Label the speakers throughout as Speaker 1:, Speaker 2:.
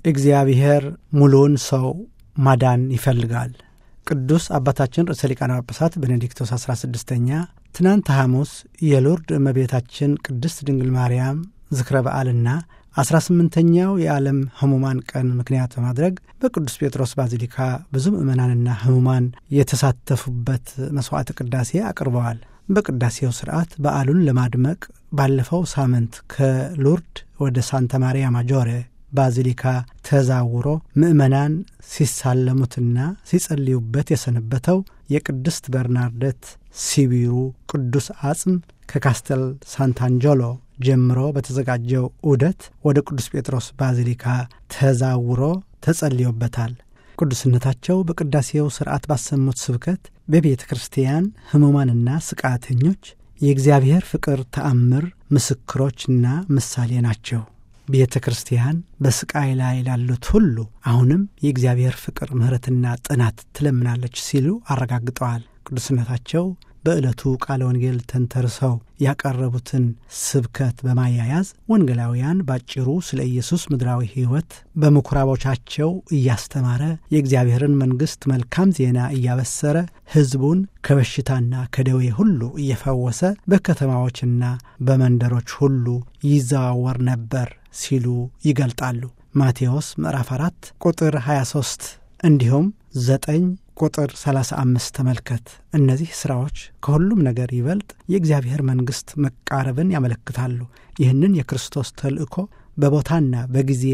Speaker 1: እግዚአብሔር ሙሉውን ሰው ማዳን ይፈልጋል። ቅዱስ አባታችን ርዕሰ ሊቃነ ጳጳሳት ቤኔዲክቶስ 16ኛ ትናንት ሐሙስ የሎርድ እመቤታችን ቅድስት ድንግል ማርያም ዝክረ በዓልና አስራ ስምንተኛው የዓለም ህሙማን ቀን ምክንያት በማድረግ በቅዱስ ጴጥሮስ ባዚሊካ ብዙ ምዕመናንና ህሙማን የተሳተፉበት መሥዋዕተ ቅዳሴ አቅርበዋል። በቅዳሴው ስርዓት በዓሉን ለማድመቅ ባለፈው ሳምንት ከሎርድ ወደ ሳንታ ማሪያ ማጆሬ ባዚሊካ ተዛውሮ ምዕመናን ሲሳለሙትና ሲጸልዩበት የሰነበተው የቅድስት በርናርደት ሲቢሩ ቅዱስ አጽም ከካስተል ሳንታንጆሎ ጀምሮ በተዘጋጀው ዑደት ወደ ቅዱስ ጴጥሮስ ባዚሊካ ተዛውሮ ተጸልዮበታል። ቅዱስነታቸው በቅዳሴው ሥርዓት ባሰሙት ስብከት በቤተ ክርስቲያን ሕሙማንና ስቃተኞች የእግዚአብሔር ፍቅር ተአምር ምስክሮችና ምሳሌ ናቸው። ቤተ ክርስቲያን በስቃይ ላይ ላሉት ሁሉ አሁንም የእግዚአብሔር ፍቅር ምሕረትና ጥናት ትለምናለች ሲሉ አረጋግጠዋል። ቅዱስነታቸው በዕለቱ ቃለ ወንጌል ተንተርሰው ያቀረቡትን ስብከት በማያያዝ ወንጌላውያን ባጭሩ ስለ ኢየሱስ ምድራዊ ሕይወት በምኩራቦቻቸው እያስተማረ የእግዚአብሔርን መንግሥት መልካም ዜና እያበሰረ ሕዝቡን ከበሽታና ከደዌ ሁሉ እየፈወሰ በከተማዎችና በመንደሮች ሁሉ ይዘዋወር ነበር ሲሉ ይገልጣሉ። ማቴዎስ ምዕራፍ 4 ቁጥር 23 እንዲሁም ዘጠኝ ቁጥር 35 ተመልከት። እነዚህ ሥራዎች ከሁሉም ነገር ይበልጥ የእግዚአብሔር መንግሥት መቃረብን ያመለክታሉ። ይህንን የክርስቶስ ተልእኮ በቦታና በጊዜ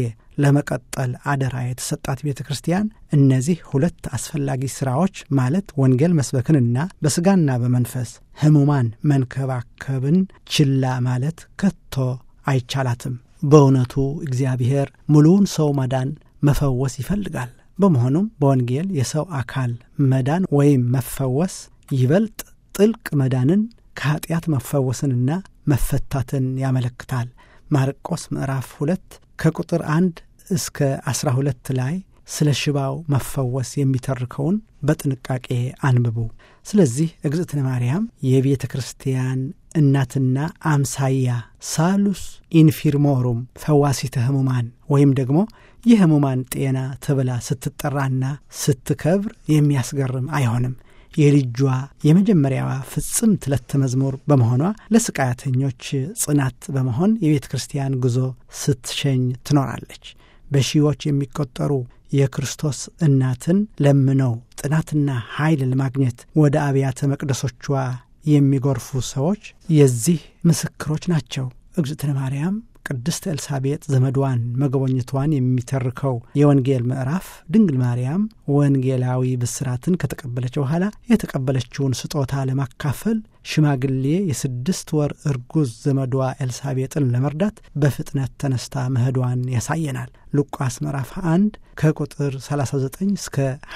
Speaker 1: ለመቀጠል አደራ የተሰጣት ቤተ ክርስቲያን እነዚህ ሁለት አስፈላጊ ሥራዎች ማለት ወንጌል መስበክንና በሥጋና በመንፈስ ሕሙማን መንከባከብን ችላ ማለት ከቶ አይቻላትም። በእውነቱ እግዚአብሔር ሙሉውን ሰው ማዳን መፈወስ ይፈልጋል። በመሆኑም በወንጌል የሰው አካል መዳን ወይም መፈወስ ይበልጥ ጥልቅ መዳንን ከኀጢአት መፈወስንና መፈታትን ያመለክታል። ማርቆስ ምዕራፍ ሁለት ከቁጥር አንድ እስከ አስራ ሁለት ላይ ስለ ሽባው መፈወስ የሚተርከውን በጥንቃቄ አንብቡ። ስለዚህ እግዝእትነ ማርያም የቤተ ክርስቲያን እናትና አምሳያ ሳሉስ ኢንፊርሞሩም ፈዋሲተ ሕሙማን ወይም ደግሞ የሕሙማን ጤና ተብላ ስትጠራና ስትከብር የሚያስገርም አይሆንም። የልጇ የመጀመሪያዋ ፍጽምት ዕለተ መዝሙር በመሆኗ ለስቃያተኞች ጽናት በመሆን የቤተ ክርስቲያን ጉዞ ስትሸኝ ትኖራለች። በሺዎች የሚቆጠሩ የክርስቶስ እናትን ለምነው ጥናትና ኃይል ለማግኘት ወደ አብያተ መቅደሶቿ የሚጎርፉ ሰዎች የዚህ ምስክሮች ናቸው። እግዝእትነ ማርያም ቅድስት ኤልሳቤጥ ዘመድዋን መጎብኘቷን የሚተርከው የወንጌል ምዕራፍ ድንግል ማርያም ወንጌላዊ ብስራትን ከተቀበለች በኋላ የተቀበለችውን ስጦታ ለማካፈል ሽማግሌ የስድስት ወር እርጉዝ ዘመዷ ኤልሳቤጥን ለመርዳት በፍጥነት ተነስታ መሄዷን ያሳየናል። ሉቃስ ምዕራፍ 1 ከቁጥር 39 እስከ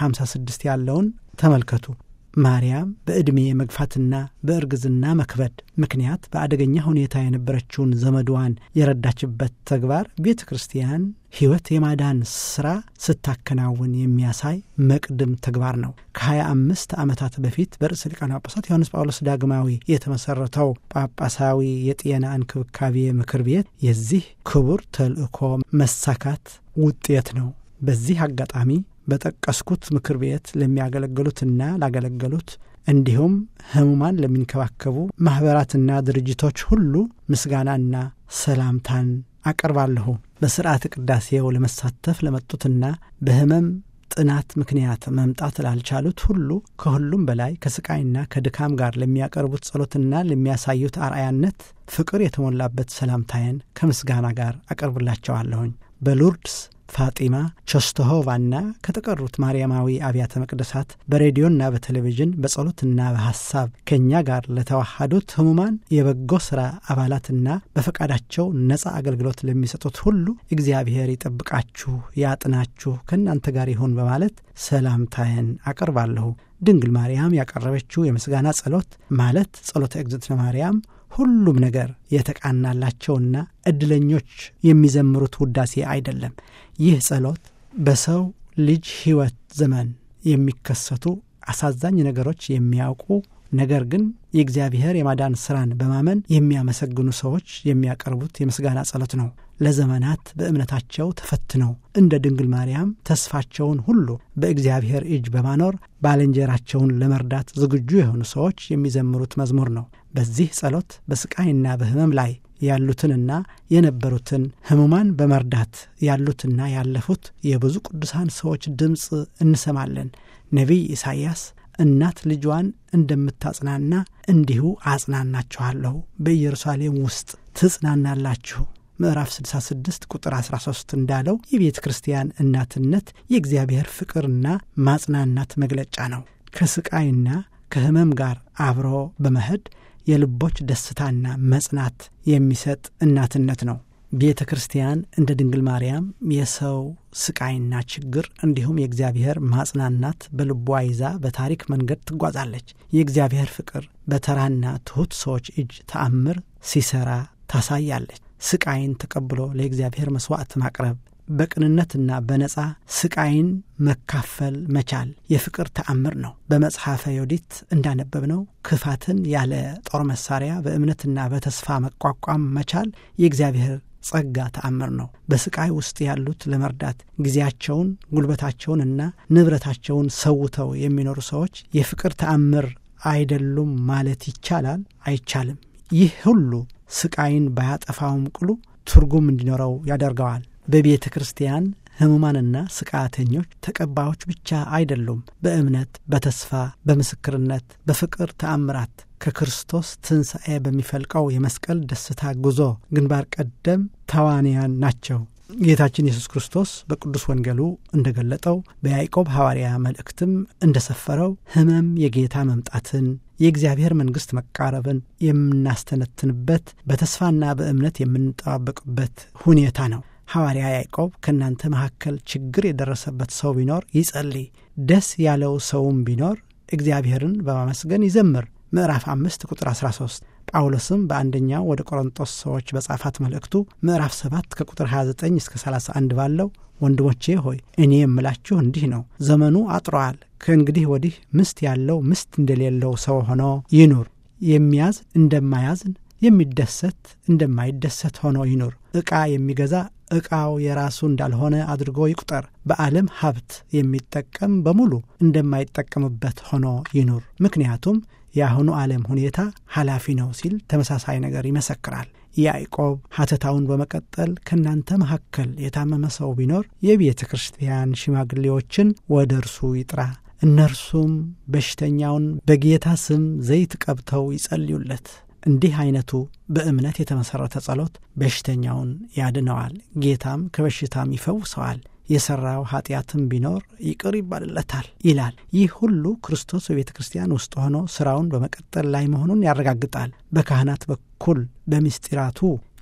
Speaker 1: 56 ያለውን ተመልከቱ። ማርያም በዕድሜ መግፋትና በእርግዝና መክበድ ምክንያት በአደገኛ ሁኔታ የነበረችውን ዘመድዋን የረዳችበት ተግባር ቤተ ክርስቲያን ሕይወት የማዳን ሥራ ስታከናውን የሚያሳይ መቅድም ተግባር ነው። ከ25 ዓመታት በፊት በርዕሰ ሊቃነ ጳጳሳት ዮሐንስ ጳውሎስ ዳግማዊ የተመሠረተው ጳጳሳዊ የጤና እንክብካቤ ምክር ቤት የዚህ ክቡር ተልእኮ መሳካት ውጤት ነው። በዚህ አጋጣሚ በጠቀስኩት ምክር ቤት ለሚያገለግሉትና ላገለገሉት እንዲሁም ሕሙማን ለሚንከባከቡ ማኅበራትና ድርጅቶች ሁሉ ምስጋናና ሰላምታን አቀርባለሁ። በሥርዓተ ቅዳሴው ለመሳተፍ ለመጡትና በሕመም ጥናት ምክንያት መምጣት ላልቻሉት ሁሉ ከሁሉም በላይ ከስቃይና ከድካም ጋር ለሚያቀርቡት ጸሎትና ለሚያሳዩት አርአያነት ፍቅር የተሞላበት ሰላምታዬን ከምስጋና ጋር አቀርብላቸዋለሁኝ። በሉርድስ ፋጢማ ቾስተሆቫና ከተቀሩት ማርያማዊ አብያተ መቅደሳት በሬዲዮና በቴሌቪዥን በጸሎትና በሐሳብ ከእኛ ጋር ለተዋሃዱት ሕሙማን የበጎ ሥራ አባላትና በፈቃዳቸው ነጻ አገልግሎት ለሚሰጡት ሁሉ እግዚአብሔር ይጠብቃችሁ፣ ያጥናችሁ፣ ከእናንተ ጋር ይሁን በማለት ሰላምታዬን አቀርባለሁ። ድንግል ማርያም ያቀረበችው የምስጋና ጸሎት ማለት ጸሎተ እግዝእትነ ማርያም ሁሉም ነገር የተቃናላቸውና ዕድለኞች የሚዘምሩት ውዳሴ አይደለም። ይህ ጸሎት በሰው ልጅ ሕይወት ዘመን የሚከሰቱ አሳዛኝ ነገሮች የሚያውቁ ነገር ግን የእግዚአብሔር የማዳን ሥራን በማመን የሚያመሰግኑ ሰዎች የሚያቀርቡት የምስጋና ጸሎት ነው። ለዘመናት በእምነታቸው ተፈትነው እንደ ድንግል ማርያም ተስፋቸውን ሁሉ በእግዚአብሔር እጅ በማኖር ባልንጀራቸውን ለመርዳት ዝግጁ የሆኑ ሰዎች የሚዘምሩት መዝሙር ነው። በዚህ ጸሎት በስቃይና በሕመም ላይ ያሉትንና የነበሩትን ሕሙማን በመርዳት ያሉትና ያለፉት የብዙ ቅዱሳን ሰዎች ድምፅ እንሰማለን። ነቢይ ኢሳይያስ እናት ልጇን እንደምታጽናና እንዲሁ አጽናናችኋለሁ፣ በኢየሩሳሌም ውስጥ ትጽናናላችሁ ምዕራፍ 66 ቁጥር 13 እንዳለው የቤተ ክርስቲያን እናትነት የእግዚአብሔር ፍቅርና ማጽናናት መግለጫ ነው። ከስቃይና ከሕመም ጋር አብሮ በመሄድ የልቦች ደስታና መጽናት የሚሰጥ እናትነት ነው። ቤተ ክርስቲያን እንደ ድንግል ማርያም የሰው ስቃይና ችግር እንዲሁም የእግዚአብሔር ማጽናናት በልቧ ይዛ በታሪክ መንገድ ትጓዛለች። የእግዚአብሔር ፍቅር በተራና ትሑት ሰዎች እጅ ተአምር ሲሰራ ታሳያለች። ስቃይን ተቀብሎ ለእግዚአብሔር መሥዋዕት ማቅረብ በቅንነትና በነጻ ስቃይን መካፈል መቻል የፍቅር ተአምር ነው። በመጽሐፈ ዮዲት እንዳነበብነው ክፋትን ያለ ጦር መሳሪያ በእምነትና በተስፋ መቋቋም መቻል የእግዚአብሔር ጸጋ ተአምር ነው። በስቃይ ውስጥ ያሉት ለመርዳት ጊዜያቸውን፣ ጉልበታቸውንና ንብረታቸውን ሰውተው የሚኖሩ ሰዎች የፍቅር ተአምር አይደሉም ማለት ይቻላል? አይቻልም። ይህ ሁሉ ስቃይን ባያጠፋውም ቅሉ ትርጉም እንዲኖረው ያደርገዋል። በቤተ ክርስቲያን ሕሙማንና ስቃተኞች ተቀባዮች ብቻ አይደሉም። በእምነት፣ በተስፋ፣ በምስክርነት፣ በፍቅር ተአምራት ከክርስቶስ ትንሣኤ በሚፈልቀው የመስቀል ደስታ ጉዞ ግንባር ቀደም ተዋንያን ናቸው። ጌታችን ኢየሱስ ክርስቶስ በቅዱስ ወንጌሉ እንደ ገለጠው በያዕቆብ ሐዋርያ መልእክትም እንደ ሰፈረው ሕመም የጌታ መምጣትን የእግዚአብሔር መንግሥት መቃረብን የምናስተነትንበት በተስፋና በእምነት የምንጠባበቅበት ሁኔታ ነው። ሐዋርያ ያዕቆብ ከእናንተ መካከል ችግር የደረሰበት ሰው ቢኖር ይጸልይ፣ ደስ ያለው ሰውም ቢኖር እግዚአብሔርን በማመስገን ይዘምር። ምዕራፍ አምስት ቁጥር 13 ጳውሎስም በአንደኛው ወደ ቆሮንጦስ ሰዎች በጻፋት መልእክቱ ምዕራፍ 7 ከቁጥር 29 እስከ 31 ባለው ወንድሞቼ ሆይ እኔ የምላችሁ እንዲህ ነው፣ ዘመኑ አጥሮአል። ከእንግዲህ ወዲህ ምስት ያለው ምስት እንደሌለው ሰው ሆኖ ይኑር። የሚያዝ እንደማያዝን፣ የሚደሰት እንደማይደሰት ሆኖ ይኑር። ዕቃ የሚገዛ ዕቃው የራሱ እንዳልሆነ አድርጎ ይቁጠር። በዓለም ሀብት የሚጠቀም በሙሉ እንደማይጠቀምበት ሆኖ ይኑር። ምክንያቱም የአሁኑ ዓለም ሁኔታ ኃላፊ ነው ሲል ተመሳሳይ ነገር ይመሰክራል። ያዕቆብ ሐተታውን በመቀጠል ከእናንተ መካከል የታመመ ሰው ቢኖር የቤተ ክርስቲያን ሽማግሌዎችን ወደ እርሱ ይጥራ፣ እነርሱም በሽተኛውን በጌታ ስም ዘይት ቀብተው ይጸልዩለት። እንዲህ አይነቱ በእምነት የተመሠረተ ጸሎት በሽተኛውን ያድነዋል፣ ጌታም ከበሽታም ይፈውሰዋል። የሠራው ኀጢአትም ቢኖር ይቅር ይባልለታል ይላል። ይህ ሁሉ ክርስቶስ በቤተ ክርስቲያን ውስጥ ሆኖ ሥራውን በመቀጠል ላይ መሆኑን ያረጋግጣል። በካህናት በኩል በምስጢራቱ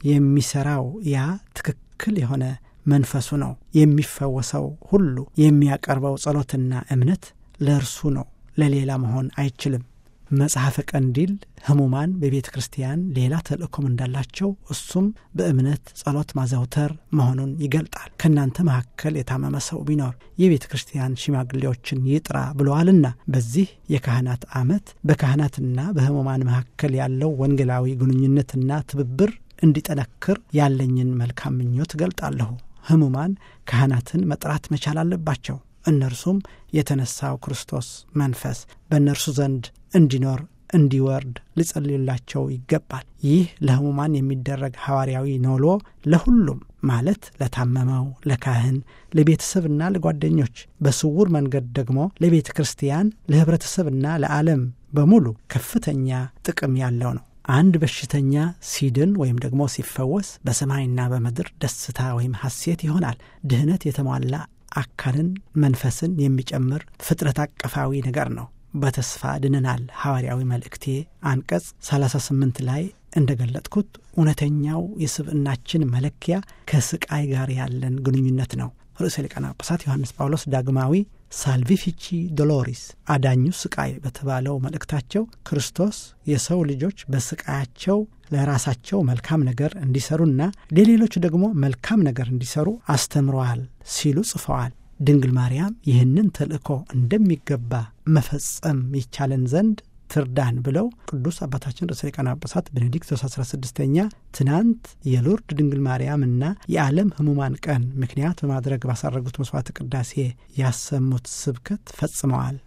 Speaker 1: የሚሠራው ያ ትክክል የሆነ መንፈሱ ነው። የሚፈወሰው ሁሉ የሚያቀርበው ጸሎትና እምነት ለእርሱ ነው፣ ለሌላ መሆን አይችልም። መጽሐፈ ቀንዲል ሕሙማን በቤተ ክርስቲያን ሌላ ተልእኮም እንዳላቸው እሱም በእምነት ጸሎት ማዘውተር መሆኑን ይገልጣል። ከእናንተ መካከል የታመመ ሰው ቢኖር የቤተ ክርስቲያን ሽማግሌዎችን ይጥራ ብለዋልና በዚህ የካህናት ዓመት በካህናትና በሕሙማን መካከል ያለው ወንጌላዊ ግንኙነትና ትብብር እንዲጠነክር ያለኝን መልካም ምኞት እገልጣለሁ። ሕሙማን ካህናትን መጥራት መቻል አለባቸው። እነርሱም የተነሳው ክርስቶስ መንፈስ በእነርሱ ዘንድ እንዲኖር እንዲወርድ ሊጸልዩላቸው ይገባል። ይህ ለሕሙማን የሚደረግ ሐዋርያዊ ኖሎ ለሁሉም ማለት ለታመመው፣ ለካህን፣ ለቤተሰብና ለጓደኞች፣ በስውር መንገድ ደግሞ ለቤተ ክርስቲያን፣ ለኅብረተሰብና ለዓለም በሙሉ ከፍተኛ ጥቅም ያለው ነው። አንድ በሽተኛ ሲድን ወይም ደግሞ ሲፈወስ በሰማይና በምድር ደስታ ወይም ሐሴት ይሆናል። ድህነት የተሟላ አካልን መንፈስን የሚጨምር ፍጥረት አቀፋዊ ነገር ነው። በተስፋ ድነናል። ሐዋርያዊ መልእክቴ አንቀጽ 38 ላይ እንደ ገለጥኩት እውነተኛው የስብዕናችን መለኪያ ከስቃይ ጋር ያለን ግንኙነት ነው። ርዕሰ ሊቃነ ጳጳሳት ዮሐንስ ጳውሎስ ዳግማዊ ሳልቪፊቺ ዶሎሪስ አዳኙ ስቃይ በተባለው መልእክታቸው ክርስቶስ የሰው ልጆች በስቃያቸው ለራሳቸው መልካም ነገር እንዲሰሩና ለሌሎች ደግሞ መልካም ነገር እንዲሰሩ አስተምረዋል ሲሉ ጽፈዋል። ድንግል ማርያም ይህንን ተልእኮ እንደሚገባ መፈጸም ይቻለን ዘንድ ትርዳን ብለው ቅዱስ አባታችን ርዕሰ ሊቃነ ጳጳሳት ቤኔዲክቶስ 16ኛ ትናንት የሎርድ ድንግል ማርያምና የዓለም ሕሙማን ቀን ምክንያት በማድረግ ባሳረጉት መስዋዕት ቅዳሴ ያሰሙት ስብከት ፈጽመዋል።